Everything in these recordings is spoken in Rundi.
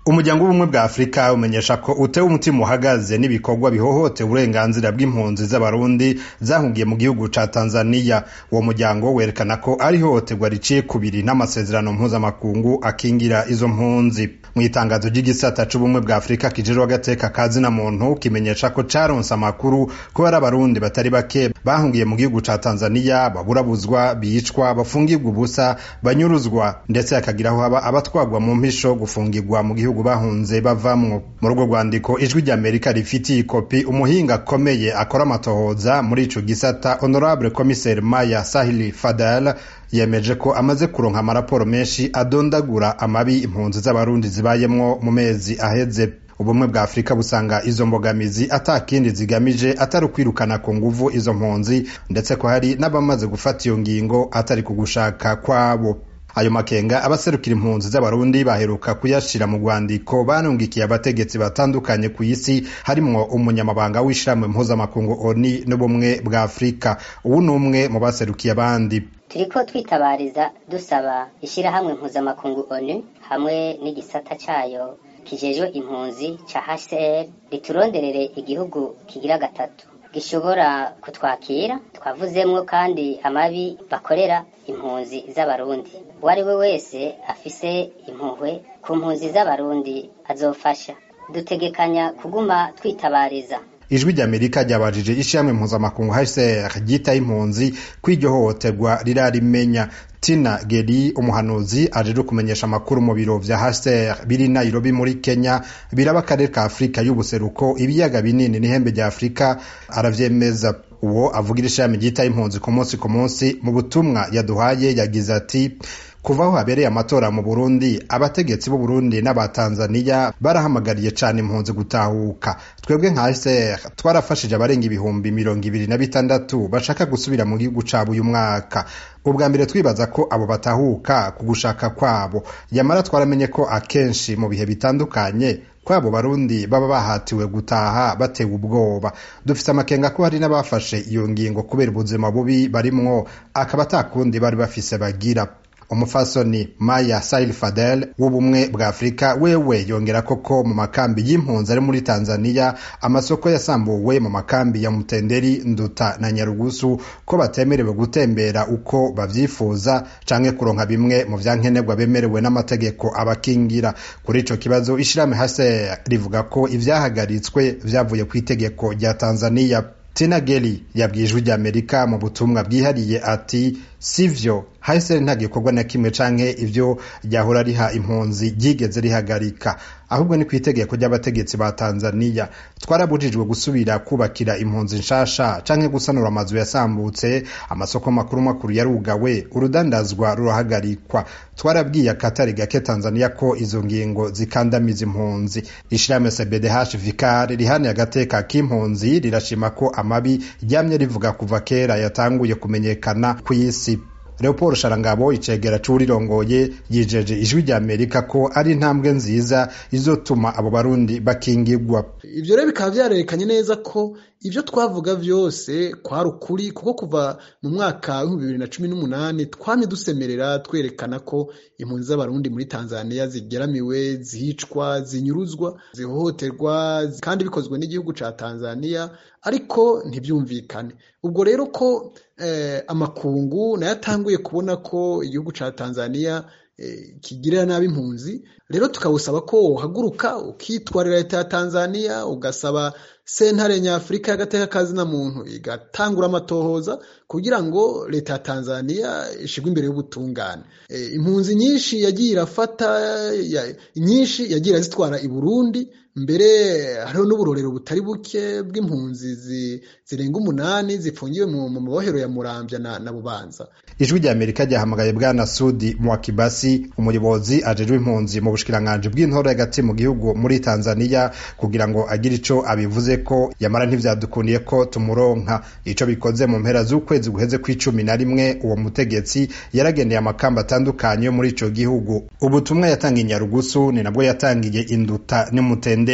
umuryango w'ubumwe bwa afurika umenyesha ko utewe umutima uhagaze n'ibikorwa bihohotera uburenganzira bw'impunzi z'abarundi zahungiye mu gihugu ca tanzaniya uwo muryango werekana ko ari ihohoterwa riciye kubiri n'amasezerano mpuzamakungu akingira izo mpunzi mu itangazo ry'igisata c'ubumwe bwa afurika kijejwe agateka ka zina muntu kimenyesha ko caronse amakuru ko hari abarundi batari bake bahungiye mu gihugu ca tanzaniya baburabuzwa bicwa bafungirwa ubusa banyuruzwa ndetse hakagiraho haba abatwagwa mu mpisho gufungirwa mu gihugu bahunze bavamwo muri urwo rwandiko ijwi ry'amerika rifitiye ikopi umuhinga akomeye akora amatohoza muri ico gisata honorable commissaire maya sahili fadal yemeje ko amaze kuronka amaraporo menshi adondagura amabi impunzi z'abarundi zibayemwo mu mezi aheze ubumwe bwa afurika busanga izo mbogamizi atakindi zigamije atari ukwirukana ku nguvu izo mpunzi ndetse ko hari n'abamaze gufata iyo ngingo atari ku gushaka kwabo ayo makenga abaserukira impunzi z'abarundi baheruka kuyashira mu rwandiko banungikiye abategetsi batandukanye ku isi harimwo umunyamabanga w'ishirahamwe mpuzamakungu oni n'ubumwe bwa afurika ubu ni umwe mu baserukiye abandi turiko twitabariza dusaba ishirahamwe mpuzamakungu onu hamwe n'igisata cayo kijejwe impunzi ca hcr rituronderere igihugu kigira gatatu gishobora kutwakira twavuzemwo kandi amabi bakorera impunzi z'abarundi uwo ari we wese afise impuhwe ku mpunzi z'abarundi azofasha dutegekanya kuguma twitabariza ijwi ry'amerika ryabajije ishirahamwe mpuzamakungu hcr ryitaye impunzi ko iryo hohoterwa rirarimenya tina geri umuhanuzi ajeje kumenyesha amakuru mu biro vya hcr biri nairobi muri kenya biraba akarere ka afurika y'ubuseruko ibiyaga binini n'ihembe rya afurika aravyemeza uwo avugira ishirahamwe ryitaye impunzi ku munsi ku munsi mu butumwa yaduhaye yagize ati kuva aho habereye amatora mu burundi abategetsi b'u burundi n'abatanzaniya barahamagariye cane impunzi gutahuka twebwe nka hcr twarafashije abarenga ibihumbi mirongo ibiri na bitandatu bashaka gusubira mu gihugu cabo uyu mwaka ubwa mbere twibaza ko abo batahuka ku gushaka kwabo yamara twaramenye ko akenshi mu bihe bitandukanye kwabo barundi baba bahatiwe gutaha batewe ubwoba dufise amakenga ko hari n'abafashe iyo ngingo kubera ubuzima bubi barimwo akaba atakundi bari bafise bagira umufasoni maya sail fadel w'ubumwe bwa afurika wewe yongera koko mu makambi y'impunzi ari muri tanzaniya amasoko yasambuwe mu makambi ya mutenderi nduta na nyarugusu ko batemerewe gutembera uko bavyifuza canke kuronka bimwe mu vyankenerwa bemerewe n'amategeko abakingira kuri ico kibazo ishirahamwe hase rivuga ko ivyahagaritswe vyavuye kw'itegeko rya tanzaniya tina geli yabwiye ijwi ry'amerika mu butumwa bwihariye ati sivyo hahise nta gikorwa na kimwe canke ivyo ryahora riha impunzi ryigeze rihagarika ahubwo ni kw'itegeko ry'abategetsi ba tanzaniya twarabujijwe gusubira kubakira impunzi nshasha canke gusanura amazu yasambutse amasoko makuru makuru yarugawe urudandazwa rurahagarikwa twarabwiye akatari gake tanzaniya ko izo ngingo zikandamiza impunzi ishirahamwe cbdh vicar rihaniye agateka k'impunzi rirashima ko amabi ryamye rivuga kuva kera yatanguye kumenyekana kw'isi leopold sharangabo icegera c'uwurirongoye yijeje ijwi rya amerika ko ari intambwe nziza izotuma abo barundi bakingirwa ivyo rero bikaba vyarerekanye neza ko ivyo twavuga vyose kwari ukuri kuko kuva mu mwaka w'ibihumbi bibiri na cumi n'umunani twamye dusemerera twerekana ko impunzi z'abarundi muri tanzaniya zigeramiwe zicwa zinyuruzwa zihohoterwa kandi bikozwe n'igihugu ca tanzaniya ariko ntibyumvikane ubwo rero ko eh, amakungu nayo atanguye kubona ko igihugu ca tanzaniya eh, kigirira nabi impunzi rero tukawusaba ko wohaguruka ukitwarira leta ya tanzaniya ugasaba sentare nyafurika y'agateka kazina muntu igatangura amatohoza kugira ngo leta ya tanzaniya ishigwe imbere y'ubutungane e, impunzi nyinshi yagiye irafata ya, nyinshi yagiye irazitwara i burundi mbere hariho n'uburorero butari buke bw'impunzi zirenga umunani zifungiwe mu mabohero ya muramvya na, na bubanza ijwi rya amerika ryahamagaye bwana sudi mwakibasi umuyobozi ajejwe impunzi mu bushikiranganji bw'intore hagati mu gihugu muri tanzaniya kugira ngo agire ico abivuze ko yamara ntivyadukundiye ko tumuronka ico bikoze mu mpera z'ukwezi guheze kw'icumi na rimwe uwo mutegetsi yaragendeye amakamba atandukanye yo muri ico gihugu ubutumwa yatangiye nyarugusu ni nabwo yatangiye induta n'umutenderi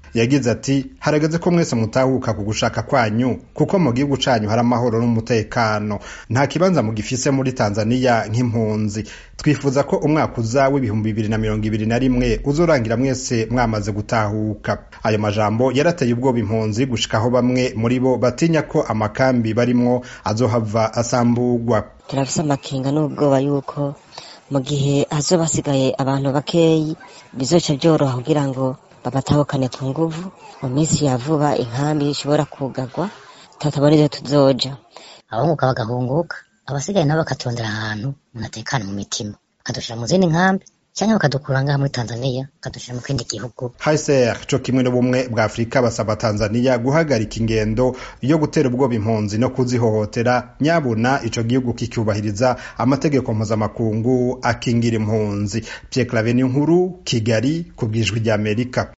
yagize ati harageze ko mwese mutahuka ku gushaka kwanyu kuko mu gihugu canyu hari amahoro n'umutekano nta kibanza mugifise muri tanzaniya nk'impunzi twifuza ko umwaka uza w'ibihumbi bibiri na mirongo ibiri na rimwe uzorangira mwese mwamaze gutahuka ayo majambo yarateye ubwoba impunzi gushikaho bamwe muri bo batinya ko amakambi barimwo azohava asambugwa turafise amakenga n'ubwoba yuko mu gihe hazoba hasigaye abantu bakeyi bizoca byoroha kugira ngo babatahukane ku nguvu mu minsi ya vuba inkambi ishobora kugarwa tutabona ivyo tuzoja abahunguka bagahunguka abasigaye nabo bakatondera ahantu umuntu atekana mu mitima bakadushira mu zindi nkambi cyangwa bakadukura ngaha muri tanzaniya bakadushira mu kindi gihugu hser co kimwe n'ubumwe bwa afurika basaba tanzaniya guhagarika ingendo yo gutera ubwoba impunzi no kuzihohotera nyabuna ico gihugu kicyubahiriza amategeko mpuzamakungu akingira impunzi pierre claver nkuru kigali ku bwijwi ry'amerika